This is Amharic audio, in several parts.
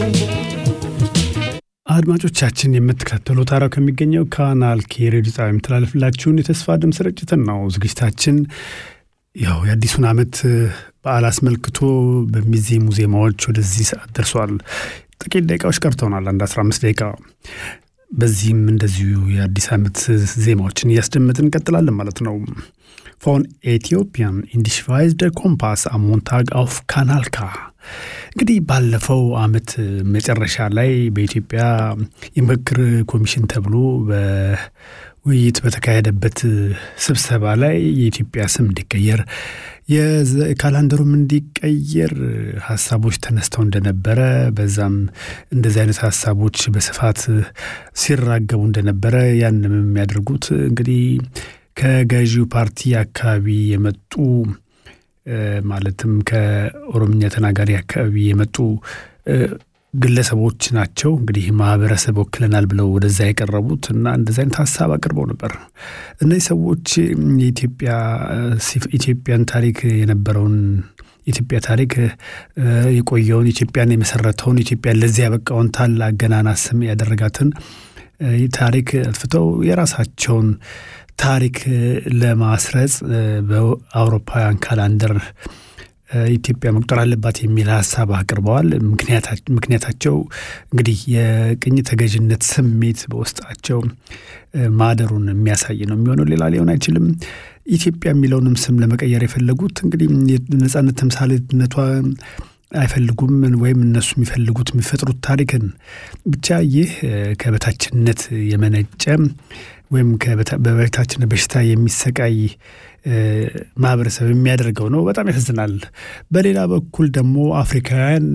አድማጮቻችን የምትከተሉት አራው ከሚገኘው ካናል ኬ ሬዲዮ ጣቢያ የሚተላለፍላችሁን የተስፋ ድምፅ ስርጭትን ነው። ዝግጅታችን ያው የአዲሱን ዓመት በዓል አስመልክቶ በሚዜሙ ዜማዎች ወደዚህ ሰዓት ደርሷል። ጥቂት ደቂቃዎች ቀርተውናል፣ አንድ 15 ደቂቃ። በዚህም እንደዚሁ የአዲስ ዓመት ዜማዎችን እያስደመጥን እንቀጥላለን ማለት ነው። ፎን ኤቲዮፒያን ኢንዲሽቫይዝድ ኮምፓስ አሞንታግ አውፍ ካናልካ እንግዲህ ባለፈው ዓመት መጨረሻ ላይ በኢትዮጵያ የምክክር ኮሚሽን ተብሎ በውይይት በተካሄደበት ስብሰባ ላይ የኢትዮጵያ ስም እንዲቀየር የካላንደሩም እንዲቀየር ሀሳቦች ተነስተው እንደነበረ በዛም እንደዚህ አይነት ሀሳቦች በስፋት ሲራገቡ እንደነበረ ያንም የሚያደርጉት እንግዲህ ከገዢው ፓርቲ አካባቢ የመጡ ማለትም ከኦሮምኛ ተናጋሪ አካባቢ የመጡ ግለሰቦች ናቸው። እንግዲህ ማህበረሰብ ወክለናል ብለው ወደዛ የቀረቡት እና እንደዚ አይነት ሀሳብ አቅርበው ነበር። እነዚህ ሰዎች የኢትዮጵያ ኢትዮጵያን ታሪክ የነበረውን የኢትዮጵያ ታሪክ የቆየውን ኢትዮጵያን የመሰረተውን ኢትዮጵያን ለዚህ ያበቃውን ታላቅ ገናና ስም ያደረጋትን ታሪክ አጥፍተው የራሳቸውን ታሪክ ለማስረጽ በአውሮፓውያን ካላንደር ኢትዮጵያ መቁጠር አለባት የሚል ሀሳብ አቅርበዋል። ምክንያታቸው እንግዲህ የቅኝ ተገዥነት ስሜት በውስጣቸው ማደሩን የሚያሳይ ነው የሚሆነው። ሌላ ሊሆን አይችልም። ኢትዮጵያ የሚለውንም ስም ለመቀየር የፈለጉት እንግዲህ ነጻነት ተምሳሌትነቷ አይፈልጉም ወይም እነሱ የሚፈልጉት የሚፈጥሩት ታሪክን ብቻ ይህ ከበታችነት የመነጨ ወይም በበታችነት በሽታ የሚሰቃይ ማህበረሰብ የሚያደርገው ነው። በጣም ያሳዝናል። በሌላ በኩል ደግሞ አፍሪካውያን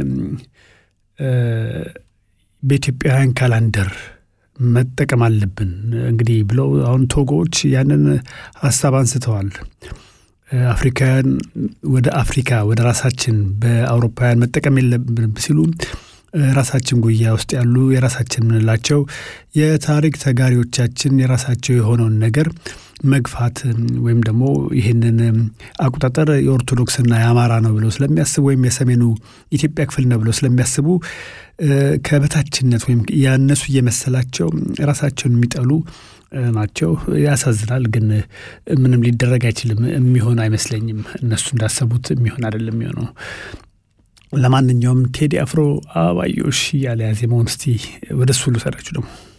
በኢትዮጵያውያን ካላንደር መጠቀም አለብን እንግዲህ ብለው አሁን ቶጎዎች ያንን ሀሳብ አንስተዋል። አፍሪካውያን ወደ አፍሪካ ወደ ራሳችን በአውሮፓውያን መጠቀም የለብን ሲሉ ራሳችን ጉያ ውስጥ ያሉ የራሳችን የምንላቸው የታሪክ ተጋሪዎቻችን የራሳቸው የሆነውን ነገር መግፋት ወይም ደግሞ ይህንን አቆጣጠር የኦርቶዶክስና የአማራ ነው ብለው ስለሚያስቡ ወይም የሰሜኑ ኢትዮጵያ ክፍል ነው ብለው ስለሚያስቡ ከበታችነት ወይም ያነሱ እየመሰላቸው ራሳቸውን የሚጠሉ ናቸው። ያሳዝናል፣ ግን ምንም ሊደረግ አይችልም። የሚሆን አይመስለኝም። እነሱ እንዳሰቡት የሚሆን አይደለም የሚሆነው። ለማንኛውም ቴዲ አፍሮ አበባዮሽ እያለ ያዜመውን እስቲ ወደ እሱ ልውሰዳችሁ ደግሞ